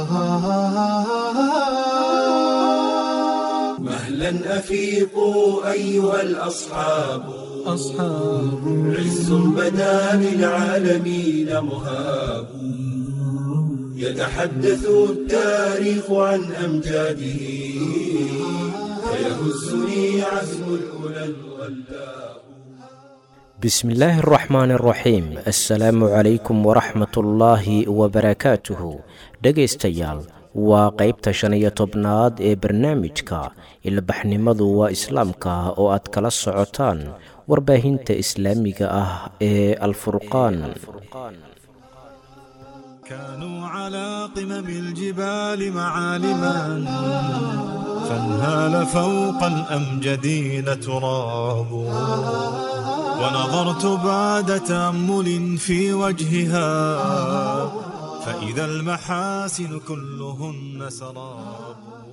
مهلا أفيقوا أيها الأصحاب أصحاب عز بدا للعالمين مهاب يتحدث التاريخ عن أمجاده فيهزني عزم الأولى الغلاب بسم الله الرحمن الرحيم assalaamu calaykum waraxmat ullaahi wabarakaatuhu dhegaystayaal waa qaybta shan iyo tobnaad ee barnaamijka ilbaxnimadu waa islaamka oo aad kala socotaan warbaahinta islaamiga ah ee alfurqaan كانوا على قمم الجبال معالما فانهال فوق الأمجدين تراب ونظرت بعد تأمل في وجهها فإذا المحاسن كلهن سراب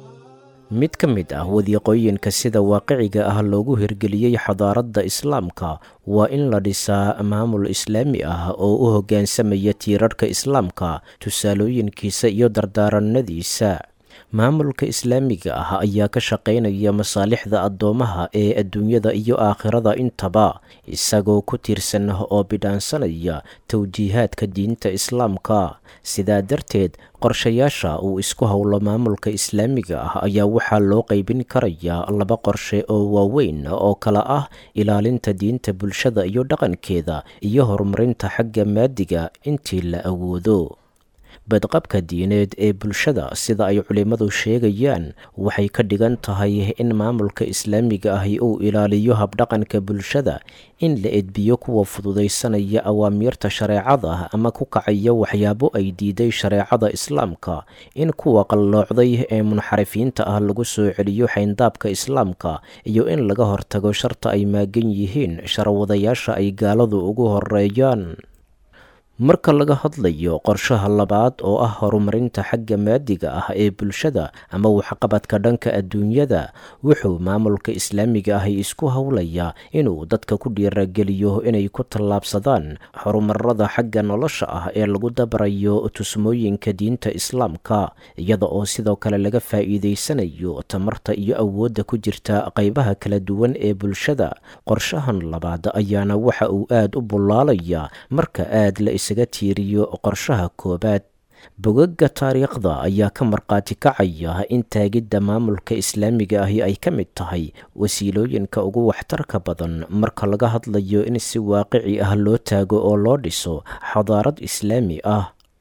mid ka mid ah wadiiqooyinka sida waaqiciga ah loogu hirgeliyey xadaaradda islaamka waa in la dhisaa maamul islaami ah oo u hoggaansamaya tiirarhka islaamka tusaalooyinkiisa iyo dardaaranadiisa maamulka islaamiga ah ayaa ka shaqaynaya masaalixda addoomaha ee adduunyada iyo aakhirada intaba isagoo ku tiirsan oo bidhaansanaya towjiihaadka diinta islaamka sidaa darteed qorshayaasha uu isku howlo maamulka islaamiga ah ayaa waxaa loo qaybin karayaa laba qorshe oo waaweyn oo kala ah ilaalinta diinta bulshada iyo dhaqankeeda iyo horumarinta xagga maadiga intii la awoodo badqabka diineed ee bulshada sida ay culimmadu sheegayaan waxay ka dhigan tahay in maamulka islaamiga ahi uu ilaaliyo habdhaqanka bulshada in la edbiyo kuwa fududaysanaya awaamiirta shareecada ama ku kacaya waxyaabo ay diiday shareecada islaamka in kuwa qalloocday ee munxarifiinta ah lagu soo celiyo xayndaabka islaamka iyo in laga hortago sharta ay maagan yihiin sharwadayaasha ay gaaladu ugu horeeyaan marka laga hadlayo qorshaha labaad oo ah horumarinta xagga maadiga ah ee bulshada ama waxqabadka dhanka adduunyada wuxuu maamulka islaamiga ahi isku howlayaa inuu dadka ku dhiirageliyo inay ku tallaabsadaan horumarada xagga nolosha ah ee lagu dabarayo tusmooyinka diinta islaamka iyada oo sidoo kale laga faa'iidaysanayo tamarta iyo awoodda ku jirta qaybaha kala duwan ee bulshada qorshahan labaad ayaana waxa uu aad u bullaalaya marka aad la isaga tiiriyo qorshaha koobaad bogaga taariikhda ayaa ka markhaati kacaya in taagidda maamulka islaamiga ahi ay ka mid tahay wasiilooyinka ugu waxtarka badan marka laga hadlayo in si waaqici ah loo taago oo loo dhiso xadaarad islaami ah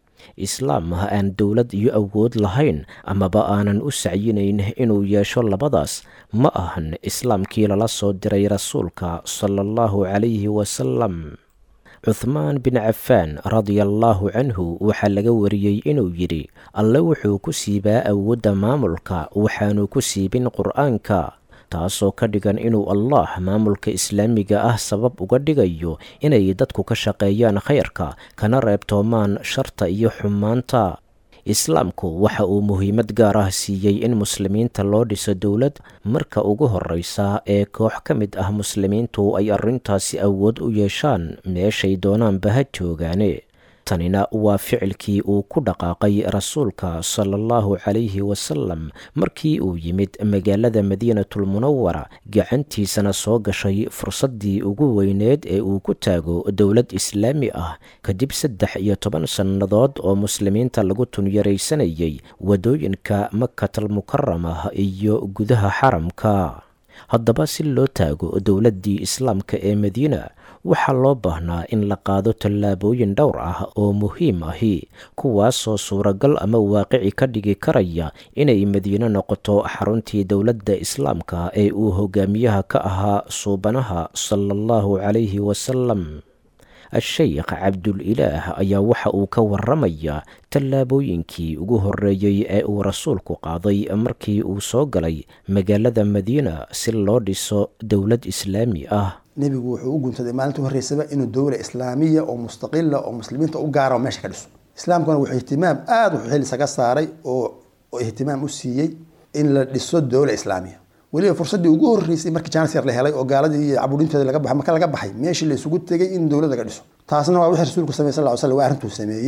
islaam aan dowlad iyo awood lahayn amaba aanan u sacyinayn inuu yeesho labadaas ma ahan islaamkii lala soo diray rasuulka sala allahu calayhi wasalam cuthmaan bin cafaan radiallaahu canhu waxaa laga wariyey inuu yidhi alle wuxuu ku siibaa awoodda maamulka waxaanu ku siibin qur'aanka taasoo ka dhigan inuu allah maamulka islaamiga ah sabab uga dhigayo inay dadku ka shaqeeyaan khayrka kana reebtoomaan sharta iyo xumaanta islaamku waxa uu muhiimad gaar ah siiyey in muslimiinta loo dhiso dowlad marka ugu horreysa ee koox ka mid ah muslimiintu ay arrintaasi awood u yeeshaan meeshay doonaanba ha joogaane tanina waa ficilkii uu ku dhaqaaqay rasuulka sala allahu calayhi wasalam markii uu yimid magaalada madiinatulmunawara gacantiisana soo gashay fursaddii ugu weyneed ee uu ku taago dowlad islaami ah kadib saddex iyo toban sannadood oo muslimiinta lagu tunyaraysanayay waddooyinka makatalmukarama iyo gudaha xaramka haddaba si loo taago dowladdii islaamka ee madiina waxaa loo baahnaa in la qaado tallaabooyin dhowr ah oo muhiim ahi kuwaasoo suuragal ama waaqici ka dhigi karaya inay madiine noqoto xaruntii dowladda islaamka ee uu hogaamiyaha ka ahaa suubanaha sala allahu calayhi wasalam a-sheykh cabdul-ilaah ayaa waxa uu ka waramayaa tallaabooyinkii ugu horreeyey ee uu rasuulku qaaday markii uu soo galay magaalada madiina si loo dhiso dowlad islaami ah nebigu wuxuu u guntaday maalinta horreysaba inuu dowla islaamiya oo mustaqila oo muslimiinta u gaara oo meesha ka dhiso islaamkuna wuxuu ihtimaam aada u xil isaga saaray oo oo ihtimaam u siiyey in la dhiso dowla islaamiya weliba fursaddii ugu horreysay markii jaanis yar la helay oo gaaladii iyo caburinteeda laga baxay marka laga baxay meeshii la isugu tegay in dowlad laga dhiso taasna waa wixii rasuulku samey sal ly slam waa arrintuu sameeyey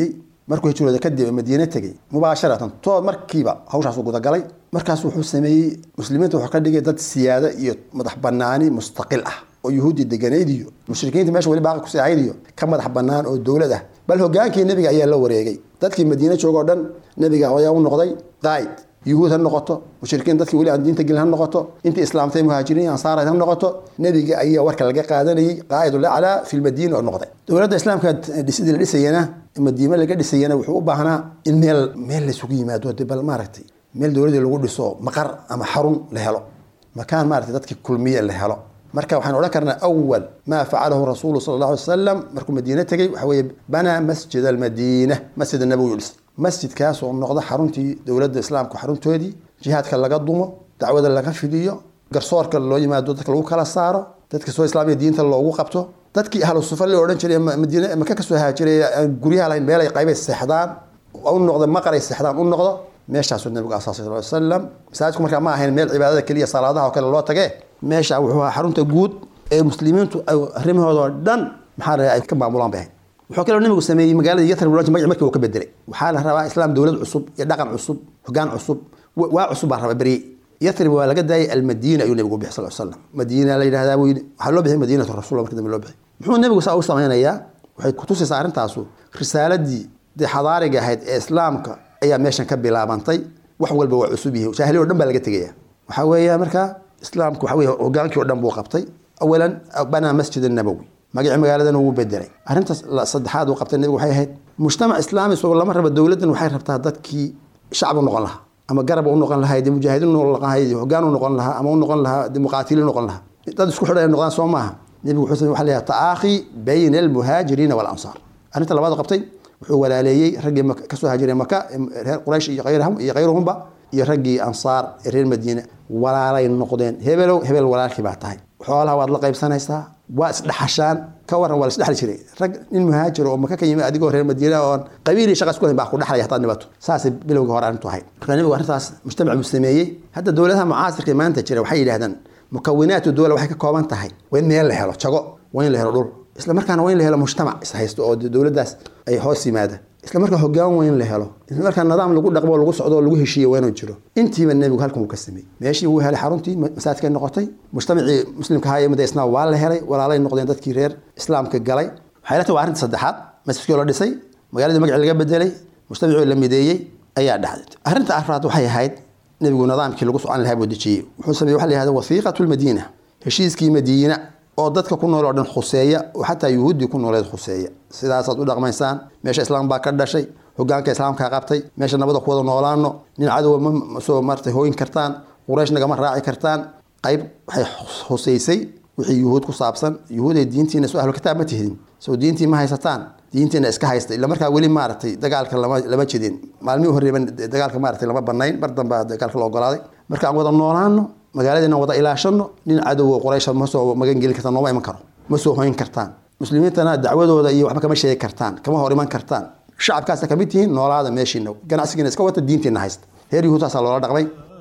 markuu hijrooda kadib madiine tegey mubaasharatan tood markiiba hawshaasuu gudagalay markaas wuxuu sameeyey muslimiinta wuxuu ka dhigay dad siyaado iyo madax banaani mustaqil ah oo yuhuudi deganayd iyo mushrikiinta meesha weli baaqi kusii ahayd iyo ka madax banaan oo dowlad ah bal hogaankii nebiga ayaa la wareegay dadkii madiine jooga oo dhan nebiga ayaa u noqday qaa'id yuhuud ha noqoto mushrikiin dadkii weli aan diinta gelin ha noqoto intii islaamtay muhaajiriin ansaar ha noqoto nebiga ayaa warka laga qaadanayay qaa'idul aclaa fi lmadiina oo noqday dowladda islaamka dhisidii la dhisayana madiime laga dhisayana wuxuu u baahnaa in meel meel laysugu yimaado de bal maaragtay meel dowladii lagu dhiso maqar ama xarun la helo makaan maaragtay dadkii kulmiye la helo marka waxaan odhan karnaa awal maa facalahu rasuulu sala allah alay wasalam markuu madiine tegey waxa weeye banaa masjid almadiina masjid nabowi dhis masjidkaas oo noqda xaruntii dowladda islaamka xaruntoodii jihaadka laga dumo dacwada laga fidiyo garsoorka loo yimaado dadka lagu kala saaro dadka soo islaamiya diinta loogu qabto dadkii ahlu sufa la odhan jiray madiine maka kasoo haajiray aan guryaha lahayn meelay qaybay seexdaan u noqdo maqaray seexdaan u noqdo meeshaasuu nabigu asaasay sal slam masaajidku markaa ma ahayn meel cibaadada keliya salaadaha oo kale loo tage meesha wuxuu ahaa xarunta guud ee muslimiintu arrimahooda oo dhan maxaa la ay ka maamulaan bay ahayd wuxuu kaloo nabigu sameeyey magaalada yatrib magaci markii uu ka bedelay waxaa la rabaa islaam dowlad cusub iyo dhaqan cusub hogaan cusub waa cusub baa raba berye yatrib waa laga daayay almadiina ayuu nabigu bixi sal slam madiina la yidhahdaa buu yidhi waxaa loo bixiyay madiinatu rasul marka dambe loo bixiyay muxuu nabigu saa u samaynayaa waxay kutusaysaa arrintaasu risaaladii dee xadaariga ahayd ee islaamka ayaa meeshan ka bilaabantay wax walba waa cusub yihi jaahiliya o dhan baa laga tegaya waxaa weeya marka islaamku waxa weye hogaankii o dhan buu qabtay awalan banaa masjid annabowi magacii magaaladana wuu bedelay arrinta saddexaad uu qabtay nabigu waxay ahayd mujtamac islaami isagoo lama raba dowladdan waxay rabtaa dadkii shacab u noqon lahaa ama garab u noqon lahaa dee mujaahidiin u noqon lahaa hogaan u noqon lahaa ama u noqon lahaa dee muqaatiliin noqon lahaa dad isku xidhan ay noqdaan soo maaha nebigu wuxuu samey waxa la yidhaha ta'aakhi bayna almuhaajiriina waalansaar arrinta labaad qabtay wuxuu walaaleeyey raggii kasoo haajiray maka reer quraysh iyo kayrahum iyo kayruhumba iyo raggii ansaar ee reer madiina walaalay noqdeen hebelow hebel walaalkii baa tahay xoolaha waad la qaybsanaysaa waa isdhexashaan ka waran waa la isdhexli jiray rag nin muhaajir oo maka ka yimi adigoo reer madiina oon qabiilii shaqa isku hayn baa ku dhexlaya hataad dhibato saasay bilowgii hore arrintu ahayd marka nabigu arrintaas mujtamac buu sameeyey hadda dowladaha mucaasirka maanta jira waxay yidhahdaan mukawinaatu dowla waxay ka kooban tahay waa in meel la helo jago waa in la helo dhul isla markaana waa in la helo mujtamac is haysto oo dowladdaas ay hoos yimaada isla markaa hogaan waa in la helo isla markaa nidaam lagu dhaqmo lagu socdo oo lagu heshiiyo waa inuu jiro intiiba nebigu halkan uu ka sameeyey meeshii wuu helay xaruntii masaajidkay noqotay mujtamacii muslimka ahaa ee madaysnaa waa la helay walaalay noqdeen dadkii reer islaamka galay waxay la tahay waa arrinta saddexaad masjidkii oo la dhisay magaaladii magacii laga bedelay mujtamacii la mideeyey ayaa dhacday arrinta afraad waxay ahayd nebigu nidaamkii lagu socon lahaa buu dejiyey wuxuu sameeyey waxa la yihahda wasiiqatu lmadiina heshiiskii madiina oo dadka ku nool oo dhan khuseeya oo xataa yuhuuddii ku nooleed khuseeya sidaasaad u dhaqmaysaan meesha islaam baa ka dhashay hogaanka islaamkaa qabtay meesha nabada ku wada noolaano nin cadowa ma soo martay hooyin kartaan quraysh nagama raaci kartaan qayb waxay husaysay wixii yuhuud ku saabsan yuhuud ay diintiina soo ahlu kitaab ma tihidin soo diintii ma haysataan diintiina iska haysta ila markaa weli maaragtay dagaalka lama lama jidin maalmihii horreeban dagaalka maaragtay lama banayn mar dambaa dagaalka la ogolaaday marka aan wada noolaano magaaladiina wada ilaashano nin cadowo quraysha ma soo magan gelin kartaan nooma iman karo ma soo hoyn kartaan muslimiintana dacwadooda iyo waxba kama sheegi kartaan kama hor iman kartaan shacabkaasa kamid tihiin noolaada meeshiina ganacsigiina iska wata diintiina haysta reer yuhuudtaasaa loola dhaqmay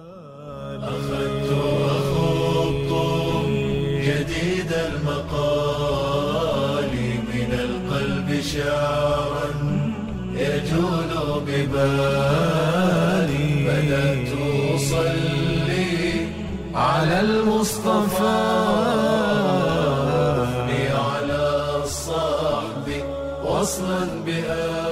جديد المقال من القلب شعرا يجول ببالي بدأت أصلي على المصطفى على الصحب وصلا بآلي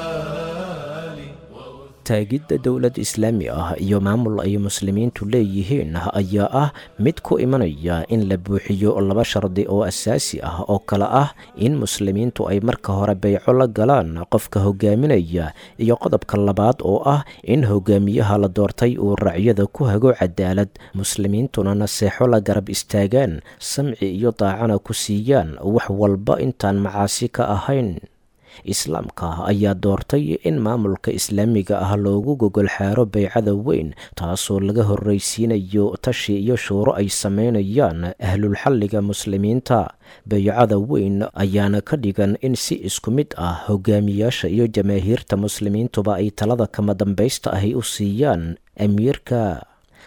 taagidda dowlad islaami ah iyo maamul ay muslimiintu leeyihiin ayaa ah mid ku imanaya in la buuxiyo laba shardi oo asaasi ah oo kale ah in muslimiintu ay marka hore beyco la galaan qofka hogaaminaya iyo qodobka labaad oo ah in hogaamiyaha la doortay uu racyada ku hago cadaalad muslimiintuna naseexo la garab istaagaan samci iyo daacana ku siiyaan wax walba intaan macaasi ka ahayn islaamka ayaa doortay in maamulka islaamiga ah loogu gogol xaaro beycada weyn taasoo laga horraysiinayo tashi iyo shuuro ay sameynayaan ahlulxalliga muslimiinta beycada weyn ayaana ka dhigan in si isku mid ah hogaamiyaasha iyo jamaahiirta muslimiintuba ay talada kama dambaysta ahi u siiyaan amiirka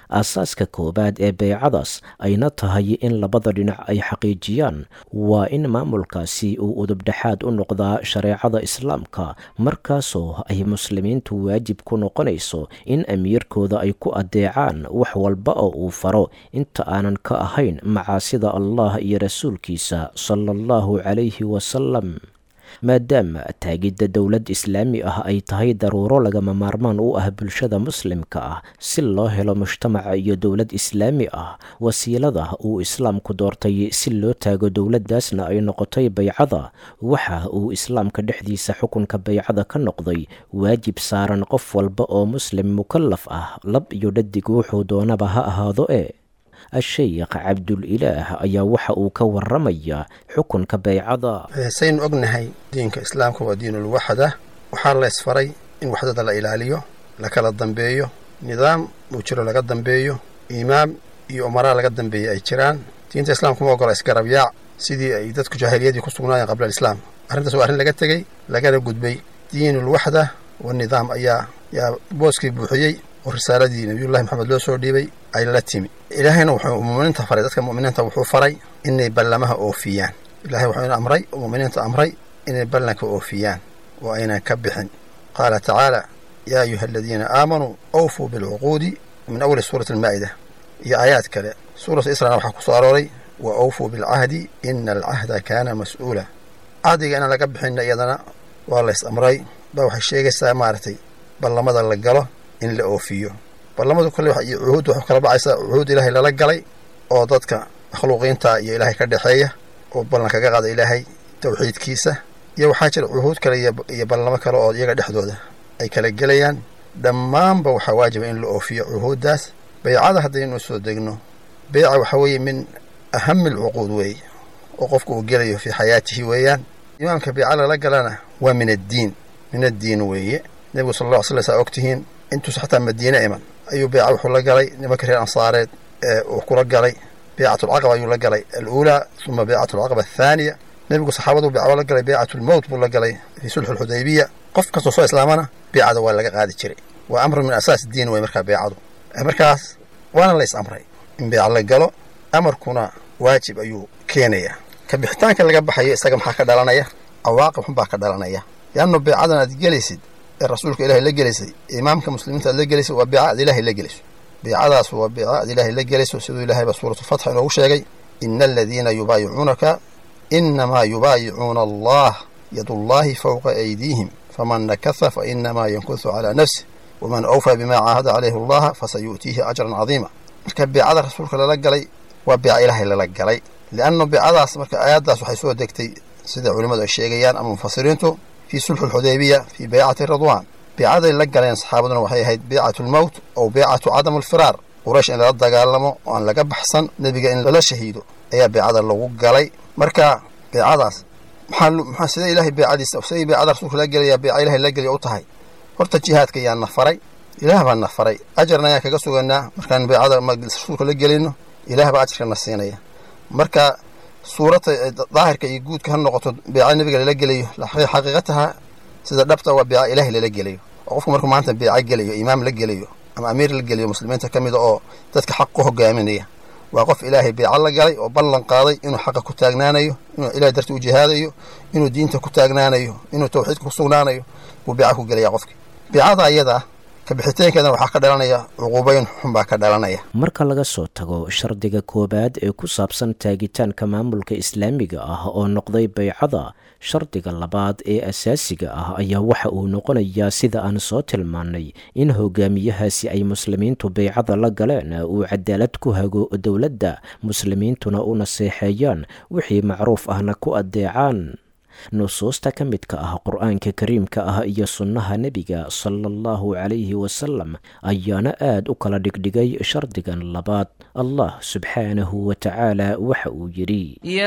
aasaaska koowaad ee beycadaas ayna tahay in labada dhinac ay xaqiijiyaan waa in maamulkaasi uu udubdhexaad u noqdaa shareecada islaamka markaasoo ay muslimiintu waajib ku noqonayso in amiirkooda ay ku adeecaan wax walba oo uu faro inta aanan ka ahayn macaasida allah iyo rasuulkiisa sala allahu calayhi wasalam maadaama taagidda dowlad islaami ah ay tahay daruuro lagama maarmaan u ah bulshada muslimka ah si loo helo mujtamaca iyo dowlad islaami ah wasiilada uu islaamku doortay si loo taago dowladdaasna ay noqotay baycada waxa uu islaamka dhexdiisa xukunka baycada ka noqday waajib saaran qof walba oo muslim mukallaf ah lab iyo dhadig wuxuu doonaba ha ahaado e a-sheykh cabdulilaah ayaa waxa uu ka waramayaa xukunka baycada saynu ognahay diinka islaamka waa diinulwaxda waxaa la ysfaray in waxdada la ilaaliyo la kala dambeeyo nidaam uu jiro laga dambeeyo imaam iyo umaraa laga dambeeya ay jiraan diinta islaamka ma ogola isgarabyaac sidii ay dadku jaahiliyadii ku sugnaayeen qabla alislaam arrintaas waa arrin laga tegey lagana gudbay diinulwaxda wanidaam ayaa yaa booskii buuxiyey oo risaaladii nabiyullahi maxamed loo soo dhiibay ay la timi ilaahayna wuxuu muminiinta faray dadka mu'miniinta wuxuu faray inay ballamaha oofiyaan ilahay wuxuu ina amray oo mu'miniinta amray inay ballanka oofiyaan oo aynan ka bixin qaala tacaala yaa ayuha aladiina aamanuu awfuu bilcuquudi min awli suurati almaa'ida iyo aayaad kale suuratu israna waxaa ku soo arooray wa awfuu bilcahdi ina alcahda kaana mas'uula cahdiga inaan laga bixinna iyadana waa lays amray ba waxay sheegaysaa maaragtay ballamada la galo in la oofiyo ballamadu kale iyo cuhuudda waxay kala dhacaysaa cuhuud ilaahay lala galay oo dadka makhluuqiinta iyo ilaahay ka dhexeeya oo ballan kaga qaada ilaahay tawxiidkiisa iyo waxaa jira cuhuud kale iyo ballamo kale oo iyaga dhexdooda ay kala gelayaan dhammaanba waxaa waajiba in la oofiyo cuhuuddaas baycada haddaynu soo degno beyca waxaa weeye min ahami alcuquud weeye oo qofku uu gelayo fii xayaatihi weeyaan imaamka beyca lala galana waa min addiin min addiin weeye nebigu sal alla ly slam saa ogtihiin intuusa xataa madiine iman ayuu beyca wuxuu la galay nimanka reer ansaareed ee uu kula galay beycatulcaqaba ayuu la galay aluulaa uma beycatulcaqaba athaaniya nebigu saxaabaduu beyca la galay beycatulmowt buu la galay fii sulxu alxudaybiya qof kastoo soo islaamana beycada waa laga qaadi jiray waa amrun min asaas diin wey markaa beycadu markaas waana la is amray in beyca la galo amarkuna waajib ayuu keenayaa ka bixitaanka laga baxayo isaga maxaa ka dhalanaya cawaaqib xun baa ka dhalanaya leannu beycadan aad gelaysid ee rasuulka ilahay la gelaysay imaamka muslimiinta aad la gelaysay waa beeca aad ilaahay la gelayso beecadaas waa beeca aad ilaahay la gelayso siduu ilahayba suuratulfatx inoogu sheegay ina aladiina yubaayicuunaka inamaa yubaayicuuna allah yadullaahi fowqa aydiihim faman nakasa fa inamaa yankusu calaa nafsih waman awfaa bimaa caahada calayhi allaha fasayu'tiihi ajran cadiima marka beecada rasuulka lala galay waa beeca ilaahay lala galay lianna beecadaas marka aayaddaas waxay soo degtay sida culimmadu ay sheegayaan ama mufasiriintu fii sulxu alxudaybiya fii beycati ridwaan beecaday la galeen saxaabaduna waxay ahayd beycatu lmowt ow beycatu cadam alfiraar quraysh in lala dagaalamo oo aan laga baxsan nebiga in lala shahiido ayaa beecada lagu galay marka beecadaas maxaa maxaa sidee ilaahay beecadiisa siday beecada rasuulka la gelayaa beeca ilahay la gelaya u tahay horta jihaadka ayaan na faray ilaah baa na faray ajarna ayaan kaga suganaa markaan beecada rasuulka la gelino ilaah baa ajarka na siinaya marka suurata daahirka iyo guudka ha noqoto beeca nebiga lala gelayo xaqiiqataha sida dhabta waa beeca ilaahay lala gelayo oo qofku markuu maanta beeca gelayo imaam la gelayo ama amiir la gelayo muslimiinta ka mida oo dadka xaq ku hogaaminaya waa qof ilaahay beeca la galay oo ballan qaaday inuu xaqa ku taagnaanayo inuu ilahay darti u jihaadayo inuu diinta ku taagnaanayo inuu tawxiidka ku sugnaanayo buu beeca ku gelaya qofki beecada ayadaa kabixitaankeedana waxaa ka dhalanaya cuquubayn xun baa ka dhalanaya marka laga soo tago shardiga koowaad ee ku saabsan taagitaanka maamulka islaamiga ah oo noqday baycada shardiga labaad ee asaasiga ah ayaa waxa uu noqonayaa sida aan soo tilmaannay in hogaamiyahaasi ay muslimiintu baycada la galeen uu cadaalad ku hago dowladda muslimiintuna u naseexeeyaan wixii macruuf ahna ku addeecaan nusuusta ka midka ah qur-aanka kariimka ah iyo sunnaha nebiga sala allahu calayhi wasalam ayaana aad u kala dhigdhigay shardigan labaad allah subxaanahu wa tacaala waxa uu yidhi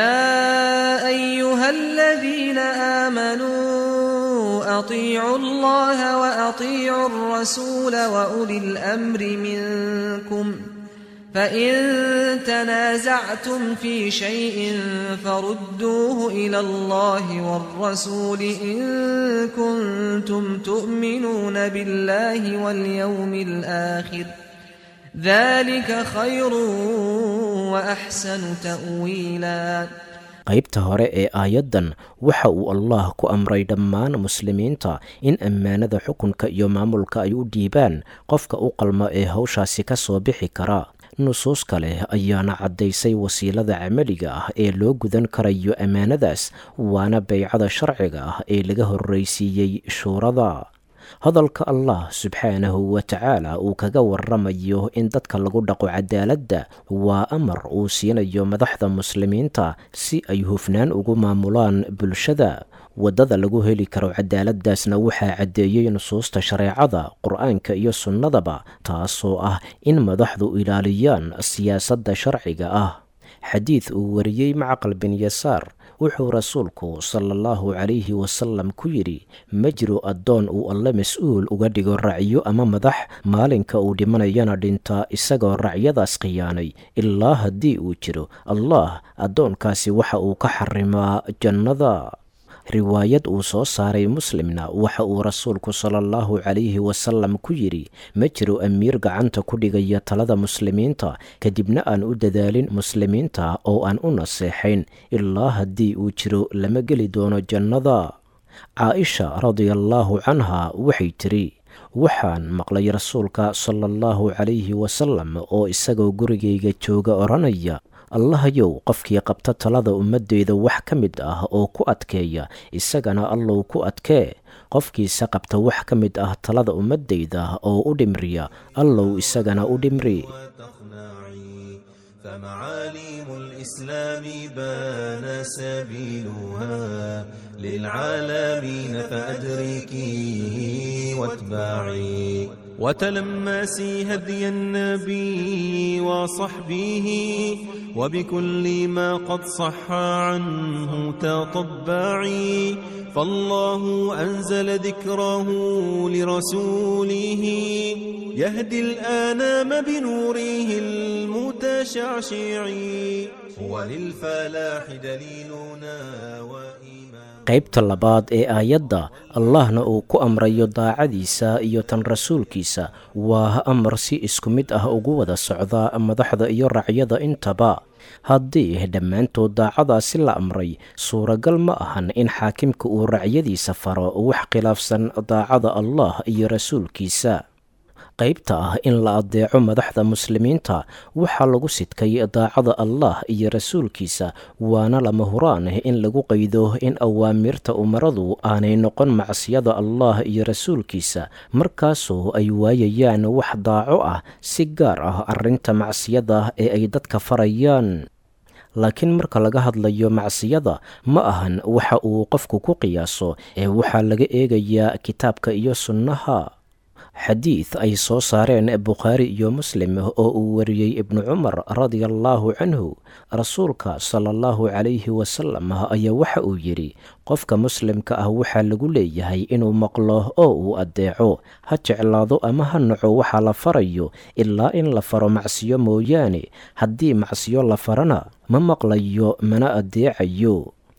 يا أيها الذين آمنوا أطيعوا الله وأطيعوا الرسول وأولي الأمر منكم فإن تنازعتم في شيء فردوه إلى الله والرسول إن كنتم تؤمنون بالله واليوم الآخر ذلك خير وأحسن تأويلا qaybta hore ee aayaddan waxa uu allah ku amray dhammaan muslimiinta in ammaanada xukunka iyo maamulka ay u dhiibaan qofka u qalma ee hawshaasi ka soo bixi kara nusuus kale ayaana caddaysay wasiilada camaliga ah ee loo gudan karayo ammaanadaas waana baycada sharciga ah ee laga horraysiiyey shuurada hadalka allah subxaanahu wa tacaala uu kaga waramayo in dadka lagu dhaqo cadaaladda waa amar uu siinayo madaxda muslimiinta si ay hufnaan ugu maamulaan bulshada waddada lagu heli karo cadaaladdaasna waxaa caddeeyey nusuusta shareecada qur-aanka iyo sunnadaba taasoo ah in madaxdu ilaaliyaan siyaasadda sharciga ah xadiid uu wariyey macaqal bin yasaar wuxuu rasuulku sala allahu calayhi wasalam ku yidhi ma jiro addoon uu alle mas-uul uga dhigo racyo ama madax maalinka uu dhimanayana dhinta isagoo racyadaas khiyaanay ilaa haddii uu jiro allah addoonkaasi waxa uu ka xarimaa jannada riwaayad uu soo saaray muslimna waxa uu rasuulku sala allahu calayhi wasalam ku yidhi ma jiro amiir gacanta ku dhigaya talada muslimiinta kadibna aan u dadaalin muslimiinta oo aan u naseexayn ilaa haddii uu jiro lama geli doono jannada caaisha radiallaahu canha waxay tiri waxaan maqlay rasuulka sala allahu calayhi wasalam oo isagoo gurigayga jooga odhanaya allahayow qofkii qabta talada ummaddeyda wax ka mid ah oo ku adkeeya isagana allow ku adkee qofkiisa qabta wax ka mid ah talada ummaddeyda oo u dhimriya allow isagana u dhimri فمعاليم الإسلام بان سبيلها للعالمين فأدركي واتباعي وتلمسي هدي النبي وصحبه وبكل ما قد صح عنه تطبعي فالله أنزل ذكره لرسوله يهدي الآنام بنوره المتشعشع هو للفلاح دليلنا وإيمان qaybta labaad ee aayadda allahna uu ku amrayo daacadiisa iyo tan rasuulkiisa waa amar si isku mid ah ugu wada socda madaxda iyo racyada intaba haddii dhammaantood daacadaasi la amray suuragal ma ahan in xaakimka uu racyadiisa faro wax khilaafsan daacada allah iyo rasuulkiisa qaybta ah in la adeeco madaxda muslimiinta waxaa lagu sidkay daacada allah iyo rasuulkiisa waana lama huraan in lagu qaydo in awaamirta umaradu aanay noqon macsiyada allah iyo rasuulkiisa markaasoo ay waayayaan wax daaco ah si gaar ah arrinta macsiyada ee ay dadka farayaan laakiin marka laga hadlayo macsiyada ma ahan waxa uu qofku ku qiyaaso ee waxaa laga eegayaa kitaabka iyo sunnaha xadiid ay soo saareen bukhaari iyo muslim oo uu wariyey ibnu cumar radiallaahu canhu rasuulka sala allahu calayhi wasalam ayaa waxa uu yidhi qofka muslimka ah waxaa lagu leeyahay inuu maqlo oo uu addeeco ha jeclaado ama ha naco waxaa la farayo ilaa in la faro macsiyo mooyaane haddii macsiyo la farana ma maqlayo mana addeecayo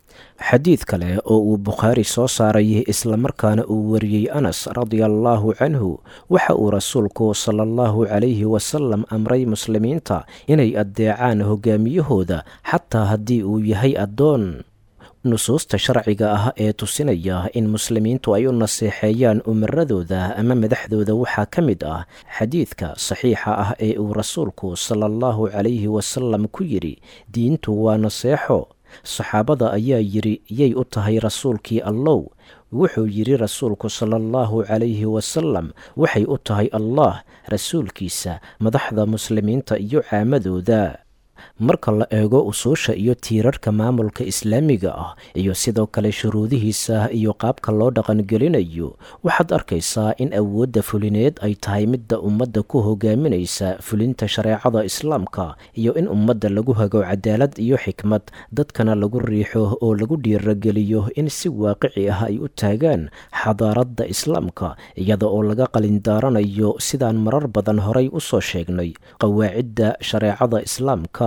xadiid kale oo uu bukhaari soo saaray islamarkaana uu wariyey anas radiallaahu canhu waxa uu rasuulku sala allahu calayhi wasalam amray muslimiinta inay addeecaan hogaamiyahooda xataa haddii uu yahay addoon nusuusta sharciga ah ee tusinaya in muslimiintu ay u naseexeeyaan umaradooda ama madaxdooda waxaa ka mid ah xadiidka saxiixa ah ee uu rasuulku sala allahu calayhi wasalam ku yidhi diintu waa naseexo saxaabada ayaa yidhi yay u tahay rasuulkii allow wuxuu yidhi rasuulku sala allahu calayhi wasalam waxay u tahay allah rasuulkiisa madaxda muslimiinta iyo caamadooda marka la eego usuusha iyo tiirarka maamulka islaamiga ah iyo sidoo kale shuruudihiisa iyo qaabka loo dhaqangelinayo waxaad arkaysaa in awoodda fulineed ay tahay midda ummadda ku hogaaminaysa fulinta shareecada islaamka iyo in ummadda lagu hago cadaalad iyo xikmad dadkana lagu riixo oo lagu dhiirageliyo in si waaqici ah ay u taagaan xadaaradda islaamka iyada oo laga qalindaaranayo sidaan marar badan horay u soo sheegnay qawaacidda shareecada islaamka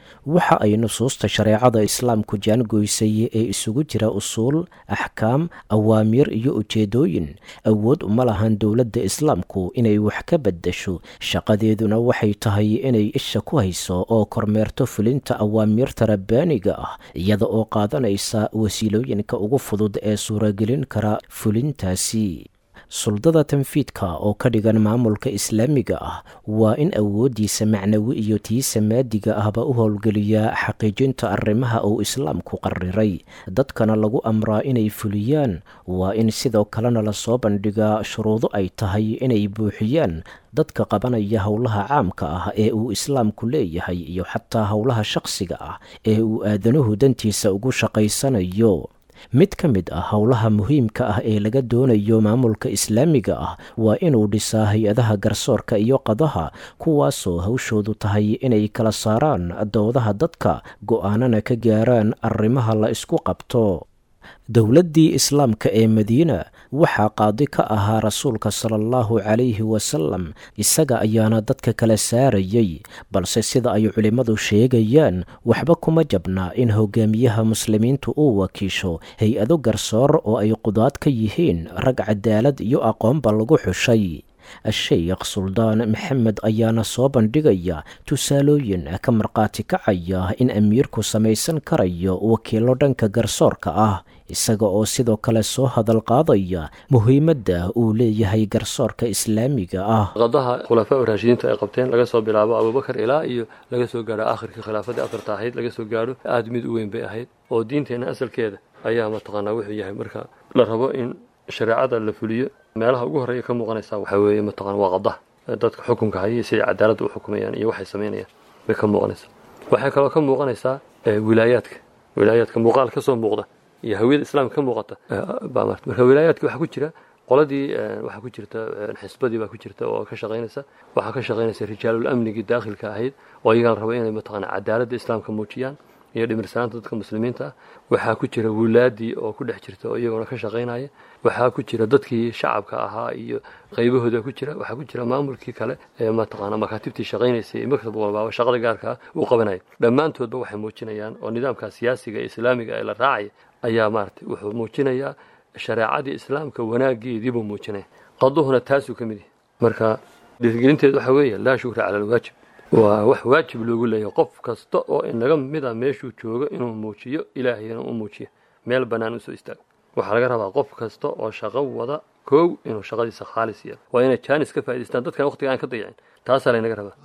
waxa ay nusuusta shareecada islaamku jaangoysay ee isugu jira usuul axkaam awaamiir iyo ujeedooyin awood uma lahan dowladda islaamku inay wax ka beddesho shaqadeeduna waxay tahay inay isha ku hayso oo kormeerto fulinta awaamiirta rabbaaniga ah iyada oo qaadanaysa wasiilooyinka ugu fudud ee suuragelin kara fulintaasi suldada tanfiidka oo ka dhigan maamulka islaamiga ah waa in awooddiisa macnawi iyo tiisa maadiga ahba u howlgeliyaa xaqiijinta arrimaha uu islaamku qariray dadkana lagu amraa inay fuliyaan waa in sidoo kalena lasoo bandhigaa shuruudo ay tahay inay buuxiyaan dadka qabanaya howlaha caamka ah ee uu islaamku leeyahay iyo xataa howlaha shaqsiga ah ee uu aadanuhu dantiisa ugu shaqaysanayo mid ka mid ah howlaha muhiimka ah ee laga doonayo maamulka islaamiga ah waa inuu dhisaa hay-adaha garsoorka iyo qadaha kuwaasoo hawshoodu tahay inay kala saaraan doodaha dadka go-aanana ka gaaraan arrimaha la isku qabto dowladdii islaamka ee madiina waxaa qaadi ka ahaa rasuulka sala allahu calayhi wasalam isaga ayaana dadka kala saarayay balse sida ay culimmadu sheegayaan waxba kuma jabna in hogaamiyaha muslimiintu uu wakiisho hay-ado garsoor oo ay qudaad ka yihiin rag cadaalad iyo aqoonba lagu xushay a-sheykh suldaan maxamed ayaana soo bandhigaya tusaalooyin ka markhaati kacaya in amiirku samaysan karayo wakiilo dhanka garsoorka ah isaga oo sidoo kale soo hadal qaadaya muhiimadda uu leeyahay garsoorka islaamiga ah qadaha khulafaa raashidiinta ay qabteen laga soo bilaabo abubakar ilaa iyo laga soo gaadho aakhirkii khilaafadii afarta ahayd laga soo gaadho aada mid u weyn bay ahayd oo diinteenna asalkeeda ayaa mataqaanaa wuxuu yahay marka la rabo in shareecada la fuliyo meelaha ugu horreeya ka muuqanaysaa waxaa weeye mataqana waa qadaha dadka xukunka haya siday cadaaladda u xukumayaan iyo waxay samaynayaan bay ka muuqanaysaa waxay kaloo ka muuqanaysaa wilaayaadka wilaayaadka muuqaal ka soo muuqda iyo hawiyada islaamka ka muuqata baa marta marka wilaayaadka waxaa ku jira qoladii waxaa ku jirta xisbadii baa ku jirta oo ka shaqaynaysa waxaa ka shaqaynaysa rijaalul amnigii daakhilka ahayd oo iyagaa la raba inay mataqana cadaaladda islaamka muujiyaan iyo dhimirsanaanta dadka muslimiinta ah waxaa ku jira wulaadii oo ku dhex jirta oo iyaguna ka shaqaynaya waxaa ku jira dadkii shacabka ahaa iyo qaybahooda ku jira waxaa ku jira maamulkii kale ee mataqaana makaatibtii shaqaynaysay ee maktab walbaaba shaqada gaarka ah uu qabanaya dhammaantoodba waxay muujinayaan oo nidaamka siyaasiga ee islaamiga ee la raacaya ayaa maaragtay wuxuu muujinayaa shareecadii islaamka wanaageediibuu muujinaya qaduhuna taasuu ka mid yahay marka dhiirgelinteedu waxaa weeye laa shukra cala alwaajib waa wax waajib loogu leeyahay qof kasta oo inaga mid a meeshuu joogo inuu muujiyo ilaahayna u muujiyo meel bannaan usoo istaago waxaa laga rabaa qof kasta oo shaqo wada koow inuu shaqadiisa khaalis yeelo waa inay jaanis ka faa'idaystaan dadkan waqtiga aan ka dayacin taasaa laynaga rabaa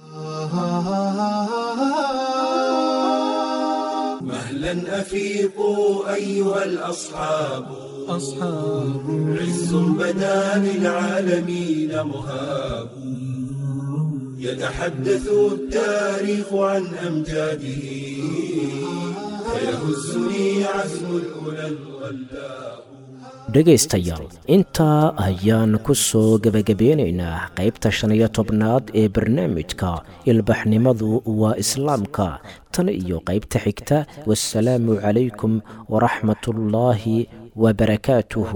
مهلا أفيقوا أيها الأصحاب أصحاب عز بدا للعالمين مهاب يتحدث التاريخ عن أمجاده فيهزني عزم الأولى الغلاب dhegaystayaal intaa ayaan ku soo gebagabeynaynaa qaybta shan iyo tobnaad ee barnaamijka ilbaxnimadu waa islaamka tan iyo qaybta xigta wasalaamu calaykum waraxmatullaahi wabarakaatuhu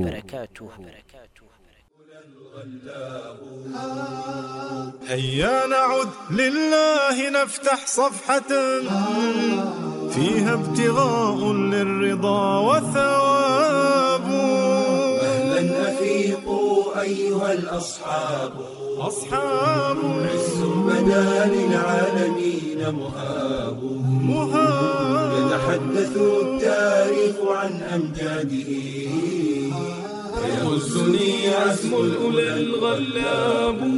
هيا نعد لله نفتح صفحة فيها ابتغاء للرضا وثواب مهلا أفيقوا أيها الأصحاب أصحاب عز بدا للعالمين مهاب مهاب يتحدث التاريخ عن أمجاده فيهزني عزم الأولى الغلاب